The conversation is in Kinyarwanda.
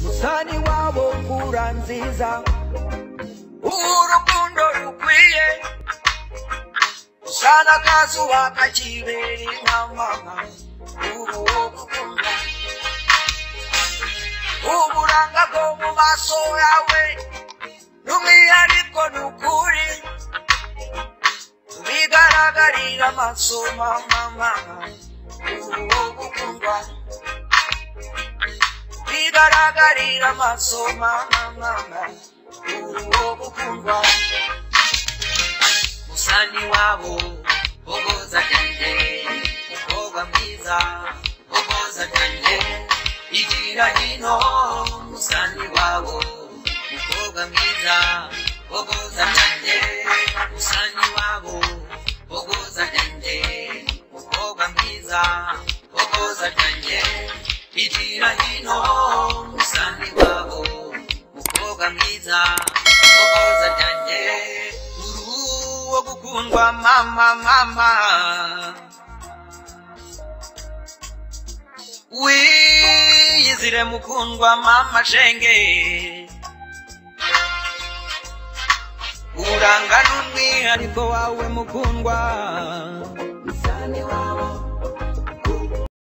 musani wabo kura nziza urukundo rukwiye sana akazuba kakibera inama ubu wo gukunda uburanga bwo mu maso yawe n'umwihariko ni ukuri bigaragarira amaso mama ubu wo gukundwa bigaragarira amaso mama ubu wo gukundwa musani wabo bogoza cyane umukobwa mwiza bogoza cyane igira hino musani wabo umukobwa mwiza bogoza cyane musani wabo bogoza cyane umukobwa mwiza bogoza cyane igira hino musani wabo umukobwa mwiza bogoza cyane uru wo gukundwa mama mama wiyizire mukundwa mama shenge uranga n'umwihariko wawe mukundwa musani wabo